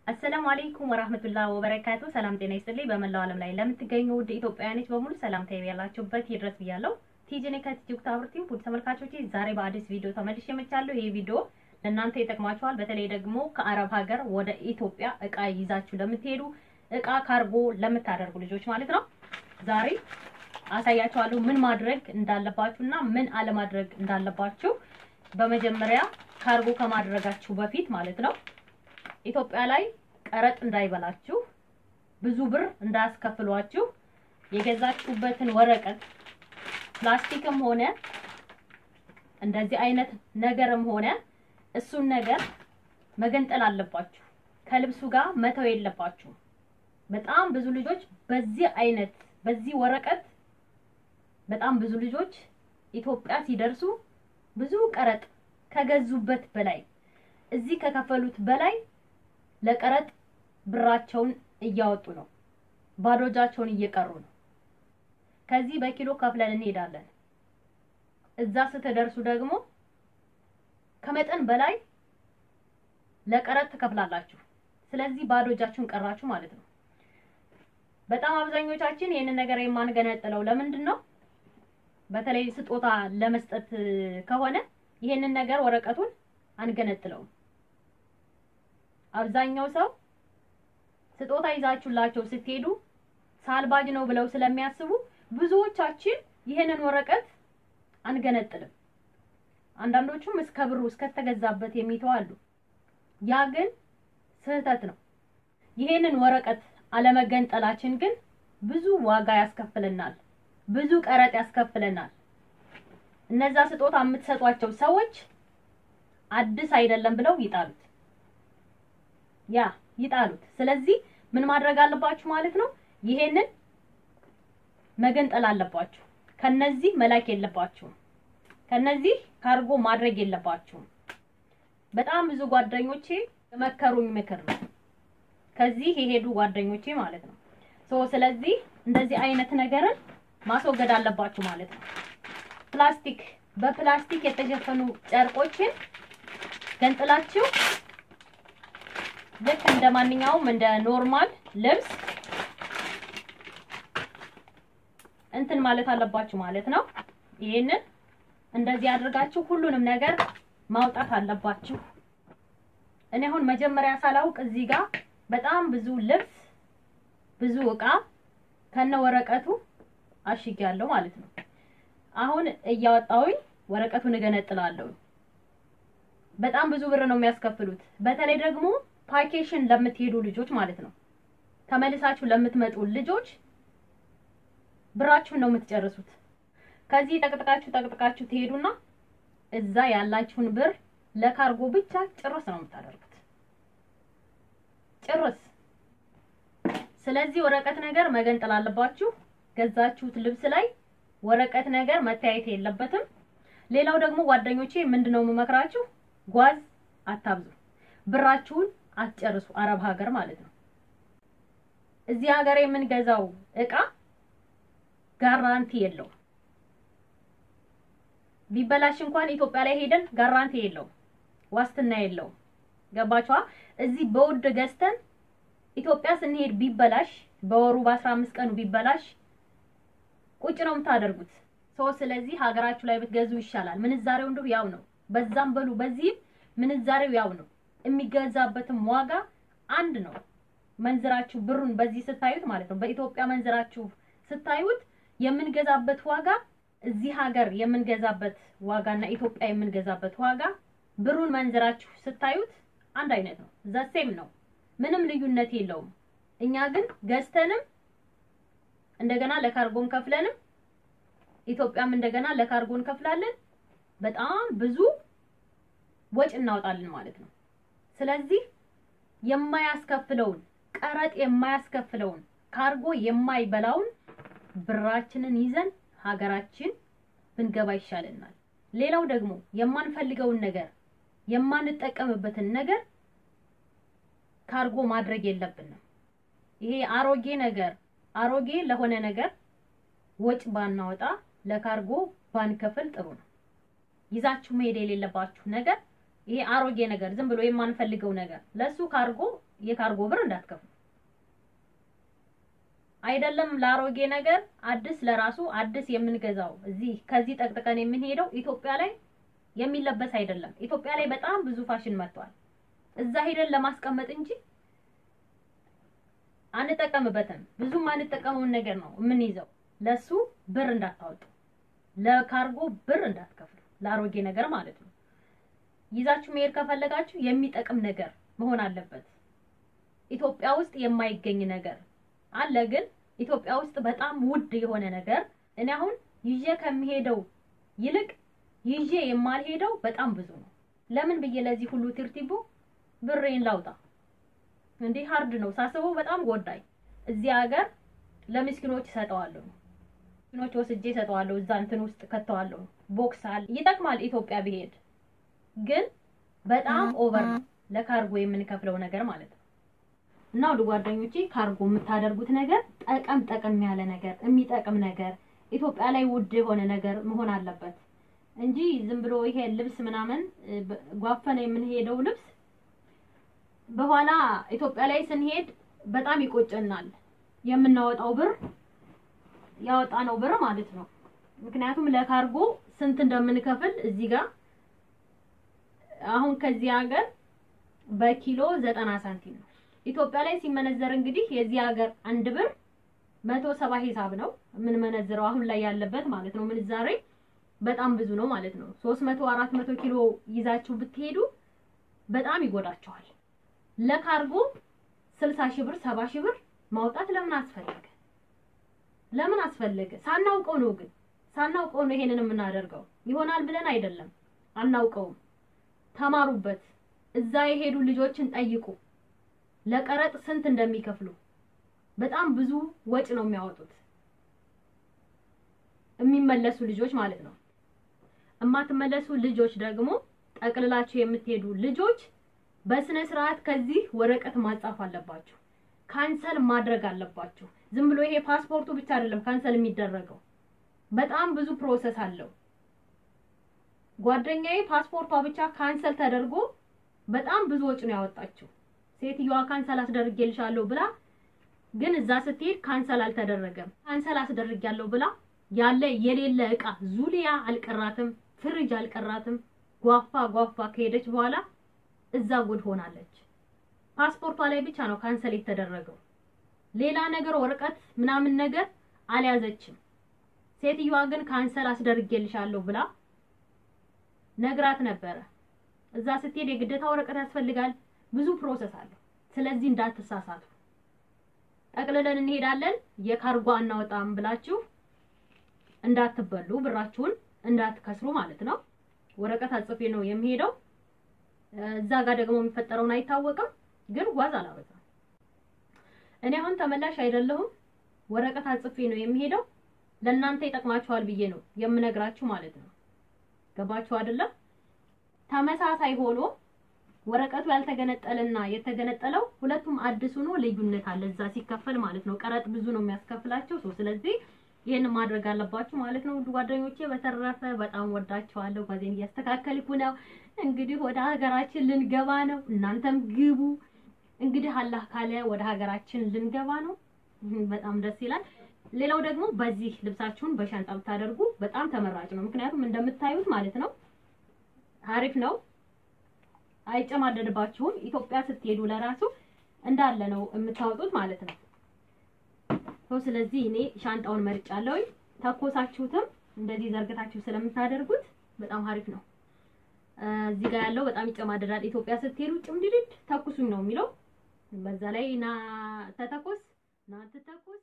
አሰላሙ አለይኩም ወራህመቱላሂ ወበረካቱ። ሰላም ጤና ይስጥልኝ። በመላው ዓለም ላይ ለምትገኙ ውድ ኢትዮጵያውያኖች በሙሉ ሰላምታ ያላችሁበት ይድረስ ብያለሁ። ቲጂኔ ከቲክቶክ ታብርቲም ውድ ተመልካቾቼ ዛሬ በአዲስ ቪዲዮ ተመልሼ መጥቻለሁ። ይህ ቪዲዮ ለእናንተ ይጠቅማችኋል። በተለይ ደግሞ ከአረብ ሀገር ወደ ኢትዮጵያ እቃ ይዛችሁ ለምትሄዱ እቃ ካርጎ ለምታደርጉ ልጆች ማለት ነው። ዛሬ አሳያችኋለሁ ምን ማድረግ እንዳለባችሁና ምን አለማድረግ እንዳለባችሁ። በመጀመሪያ ካርጎ ከማድረጋችሁ በፊት ማለት ነው ኢትዮጵያ ላይ ቀረጥ እንዳይበላችሁ፣ ብዙ ብር እንዳያስከፍሏችሁ የገዛችሁበትን ወረቀት ፕላስቲክም ሆነ እንደዚህ አይነት ነገርም ሆነ እሱን ነገር መገንጠል አለባችሁ። ከልብሱ ጋር መተው የለባችሁም። በጣም ብዙ ልጆች በዚህ አይነት በዚህ ወረቀት በጣም ብዙ ልጆች ኢትዮጵያ ሲደርሱ ብዙ ቀረጥ ከገዙበት በላይ እዚህ ከከፈሉት በላይ ለቀረጥ ብራቸውን እያወጡ ነው። ባዶ እጃቸውን እየቀሩ ነው። ከዚህ በኪሎ ከፍለን እንሄዳለን። እዛ ስትደርሱ ደግሞ ከመጠን በላይ ለቀረጥ ትከፍላላችሁ። ስለዚህ ባዶ እጃችሁን ቀራችሁ ማለት ነው። በጣም አብዛኞቻችን ይህንን ነገር የማንገነጥለው ለምንድን ነው? በተለይ ስጦታ ለመስጠት ከሆነ ይሄንን ነገር ወረቀቱን አንገነጥለውም። አብዛኛው ሰው ስጦታ ይዛችሁላቸው ስትሄዱ ሳልባጅ ነው ብለው ስለሚያስቡ ብዙዎቻችን ይሄንን ወረቀት አንገነጥልም። አንዳንዶቹም እስከ ብሩ እስከተገዛበት የሚተው አሉ። ያ ግን ስህተት ነው። ይሄንን ወረቀት አለመገንጠላችን ግን ብዙ ዋጋ ያስከፍለናል፣ ብዙ ቀረጥ ያስከፍለናል። እነዛ ስጦታ የምትሰጧቸው ሰዎች አዲስ አይደለም ብለው ይጣሉት ያ ይጣሉት። ስለዚህ ምን ማድረግ አለባችሁ ማለት ነው? ይሄንን መገንጠል አለባችሁ። ከነዚህ መላክ የለባችሁም። ከነዚህ ካርጎ ማድረግ የለባችሁም። በጣም ብዙ ጓደኞቼ የመከሩኝ ምክር ነው። ከዚህ የሄዱ ጓደኞቼ ማለት ነው። ሶ ስለዚህ እንደዚህ አይነት ነገርን ማስወገድ አለባችሁ ማለት ነው። ፕላስቲክ በፕላስቲክ የተሸፈኑ ጨርቆችን ገንጥላችሁ ልክ እንደ ማንኛውም እንደ ኖርማል ልብስ እንትን ማለት አለባችሁ ማለት ነው። ይሄንን እንደዚህ አድርጋችሁ ሁሉንም ነገር ማውጣት አለባችሁ። እኔ አሁን መጀመሪያ ሳላውቅ እዚህ ጋር በጣም ብዙ ልብስ ብዙ እቃ ከነ ወረቀቱ አሽጊያለሁ ማለት ነው። አሁን እያወጣሁኝ ወረቀቱን እገነጥላለሁ። በጣም ብዙ ብር ነው የሚያስከፍሉት። በተለይ ደግሞ ፓኬሽን ለምትሄዱ ልጆች ማለት ነው። ተመልሳችሁ ለምትመጡ ልጆች ብራችሁን ነው የምትጨርሱት። ከዚህ ጠቅጥቃችሁ ጠቅጥቃችሁ ትሄዱና እዛ ያላችሁን ብር ለካርጎ ብቻ ጭርስ ነው የምታደርጉት። ጭርስ። ስለዚህ ወረቀት ነገር መገንጠል አለባችሁ። ገዛችሁት ልብስ ላይ ወረቀት ነገር መታየት የለበትም። ሌላው ደግሞ ጓደኞቼ ምንድነው የምመክራችሁ? ጓዝ አታብዙ። ብራችሁን አትጨርሱ። አረብ ሀገር ማለት ነው። እዚህ ሀገር የምንገዛው እቃ ጋራንቲ የለውም። ቢበላሽ እንኳን ኢትዮጵያ ላይ ሄደን ጋራንቲ የለውም፣ ዋስትና የለውም። ገባችኋ? እዚህ በውድ ገዝተን ኢትዮጵያ ስንሄድ ቢበላሽ በወሩ በአስራ አምስት ቀኑ ቢበላሽ ቁጭ ነው የምታደርጉት። ሰው ስለዚህ ሀገራችሁ ላይ ብትገዙ ይሻላል። ምንዛሬው እንደው ያው ነው። በዛም በሉ በዚህም ምንዛሬው ያው ነው። የሚገዛበትም ዋጋ አንድ ነው። መንዝራችሁ ብሩን በዚህ ስታዩት ማለት ነው። በኢትዮጵያ መንዝራችሁ ስታዩት የምንገዛበት ዋጋ እዚህ ሀገር የምንገዛበት ዋጋና ኢትዮጵያ የምንገዛበት ዋጋ ብሩን መንዝራችሁ ስታዩት አንድ አይነት ነው። ዘሴም ነው። ምንም ልዩነት የለውም። እኛ ግን ገዝተንም እንደገና ለካርጎን ከፍለንም ኢትዮጵያም እንደገና ለካርጎን ከፍላለን። በጣም ብዙ ወጪ እናወጣለን ማለት ነው። ስለዚህ የማያስከፍለውን ቀረጥ የማያስከፍለውን ካርጎ የማይበላውን ብራችንን ይዘን ሀገራችን ብንገባ ይሻለናል። ሌላው ደግሞ የማንፈልገውን ነገር የማንጠቀምበትን ነገር ካርጎ ማድረግ የለብንም። ይሄ አሮጌ ነገር አሮጌ ለሆነ ነገር ወጭ ባናወጣ ለካርጎ ባንከፍል ጥሩ ነው። ይዛችሁ መሄድ የሌለባችሁ ነገር ይሄ አሮጌ ነገር ዝም ብሎ የማንፈልገው ነገር ለሱ ካርጎ የካርጎ ብር እንዳትከፍሉ። አይደለም ለአሮጌ ነገር አዲስ ለራሱ አዲስ የምንገዛው እዚህ ከዚህ ጠቅጥቀን የምንሄደው ኢትዮጵያ ላይ የሚለበስ አይደለም። ኢትዮጵያ ላይ በጣም ብዙ ፋሽን መጥቷል። እዛ ሄደን ለማስቀመጥ እንጂ አንጠቀምበትም። ብዙም አንጠቀመውን ነገር ነው የምንይዘው። ለሱ ብር እንዳታወጡ፣ ለካርጎ ብር እንዳትከፍሉ፣ ለአሮጌ ነገር ማለት ነው። ይዛችሁ መሄድ ከፈለጋችሁ የሚጠቅም ነገር መሆን አለበት። ኢትዮጵያ ውስጥ የማይገኝ ነገር አለ፣ ግን ኢትዮጵያ ውስጥ በጣም ውድ የሆነ ነገር እኔ አሁን ይዤ ከሚሄደው ይልቅ ይዤ የማልሄደው በጣም ብዙ ነው። ለምን ብዬ ለዚህ ሁሉ ቲርቲቦ ብሬን ላውጣ እንዴ? ሀርድ ነው ሳስበው፣ በጣም ጎዳኝ። እዚህ ሀገር ለምስኪኖች እሰጠዋለሁ፣ ምስኪኖች ወስጄ እሰጠዋለሁ፣ እዛ እንትን ውስጥ ከተዋለሁ። ቦክስ አለ፣ ይጠቅማል። ኢትዮጵያ ብሄድ ግን በጣም ኦቨር ነው ለካርጎ የምንከፍለው ነገር ማለት ነው። እና ወደ ጓደኞቼ ካርጎ የምታደርጉት ነገር ጠቀም ጠቀም ያለ ነገር የሚጠቅም ነገር ኢትዮጵያ ላይ ውድ የሆነ ነገር መሆን አለበት እንጂ ዝም ብሎ ይሄ ልብስ ምናምን ጓፈነ የምንሄደው ልብስ በኋላ ኢትዮጵያ ላይ ስንሄድ በጣም ይቆጨናል። የምናወጣው ብር ያወጣነው ብር ማለት ነው። ምክንያቱም ለካርጎ ስንት እንደምንከፍል እዚህ ጋር አሁን ከዚህ ሀገር በኪሎ ዘጠና ሳንቲም ነው። ኢትዮጵያ ላይ ሲመነዘር እንግዲህ የዚህ ሀገር አንድ ብር መቶ ሰባ ሂሳብ ነው የምንመነዝረው አሁን ላይ ያለበት ማለት ነው። ምንዛሬ በጣም ብዙ ነው ማለት ነው። ሶስት መቶ አራት መቶ ኪሎ ይዛችሁ ብትሄዱ በጣም ይጎዳቸዋል። ለካርጎ ስልሳ ሺህ ብር ሰባ ሺህ ብር ማውጣት ለምን አስፈለገ? ለምን አስፈለገ? ሳናውቀው ነው ግን ሳናውቀው ነው ይሄንን የምናደርገው። ይሆናል ብለን አይደለም፣ አናውቀውም። ተማሩበት። እዛ የሄዱ ልጆችን ጠይቁ። ለቀረጥ ስንት እንደሚከፍሉ በጣም ብዙ ወጭ ነው የሚያወጡት። የሚመለሱ ልጆች ማለት ነው። እማትመለሱ ልጆች ደግሞ ጠቅልላችሁ የምትሄዱ ልጆች በስነ ስርዓት ከዚህ ወረቀት ማጻፍ አለባችሁ። ካንሰል ማድረግ አለባችሁ። ዝም ብሎ ይሄ ፓስፖርቱ ብቻ አይደለም ካንሰል የሚደረገው፣ በጣም ብዙ ፕሮሰስ አለው። ጓደኛዬ ፓስፖርቷ ብቻ ካንሰል ተደርጎ በጣም ብዙ ወጪ ነው ያወጣችው። ሴትዮዋ ካንሰል አስደርጌልሻለሁ ብላ ግን እዛ ስትሄድ ካንሰል አልተደረገም። ካንሰል አስደርጊያለሁ ብላ ያለ የሌለ እቃ ዙሊያ አልቀራትም፣ ፍሪጅ አልቀራትም። ጓፋ ጓፋ ከሄደች በኋላ እዛ ጉድ ሆናለች። ፓስፖርቷ ላይ ብቻ ነው ካንሰል የተደረገው። ሌላ ነገር ወረቀት ምናምን ነገር አልያዘችም። ሴትዮዋ ግን ካንሰል አስደርጌልሻለሁ ብላ ነግራት ነበረ። እዛ ስትሄድ የግዴታ ወረቀት ያስፈልጋል። ብዙ ፕሮሰስ አለው። ስለዚህ እንዳትሳሳቱ። ጠቅልለን እንሄዳለን የካርጎ አናወጣም ብላችሁ እንዳትበሉ፣ ብራችሁን እንዳትከስሩ ማለት ነው። ወረቀት አጽፌ ነው የሚሄደው። እዛ ጋር ደግሞ የሚፈጠረውን አይታወቅም። ግን ጓዝ አላበዛም። እኔ አሁን ተመላሽ አይደለሁም። ወረቀት አጽፌ ነው የሚሄደው። ለእናንተ ይጠቅማችኋል ብዬ ነው የምነግራችሁ ማለት ነው። ገባችሁ አይደለም? ተመሳሳይ ሆኖ ወረቀቱ ያልተገነጠለና የተገነጠለው ሁለቱም አዲስ ሆኖ ልዩነት አለ እዛ ሲከፈል ማለት ነው። ቀረጥ ብዙ ነው የሚያስከፍላቸው ሰው። ስለዚህ ይህን ማድረግ አለባችሁ ማለት ነው። ውድ ጓደኞቼ፣ በተረፈ በጣም ወዳችኋለሁ። ጓዜን እያስተካከልኩ ነው። እንግዲህ ወደ ሀገራችን ልንገባ ነው። እናንተም ግቡ። እንግዲህ አላህ ካለ ወደ ሀገራችን ልንገባ ነው። በጣም ደስ ይላል። ሌላው ደግሞ በዚህ ልብሳችሁን በሻንጣ ብታደርጉ በጣም ተመራጭ ነው። ምክንያቱም እንደምታዩት ማለት ነው አሪፍ ነው፣ አይጨማደድባችሁም። ኢትዮጵያ ስትሄዱ ለራሱ እንዳለ ነው የምታወጡት ማለት ነው። ሰው ስለዚህ እኔ ሻንጣውን መርጫለሁ። ተኮሳችሁትም እንደዚህ ዘርግታችሁ ስለምታደርጉት በጣም አሪፍ ነው። እዚህ ጋር ያለው በጣም ይጨማደዳል። ኢትዮጵያ ስትሄዱ ጭምድድድ ተኩሱኝ ነው የሚለው። በዛ ላይ ና ተተኮስ ና ትተኮስ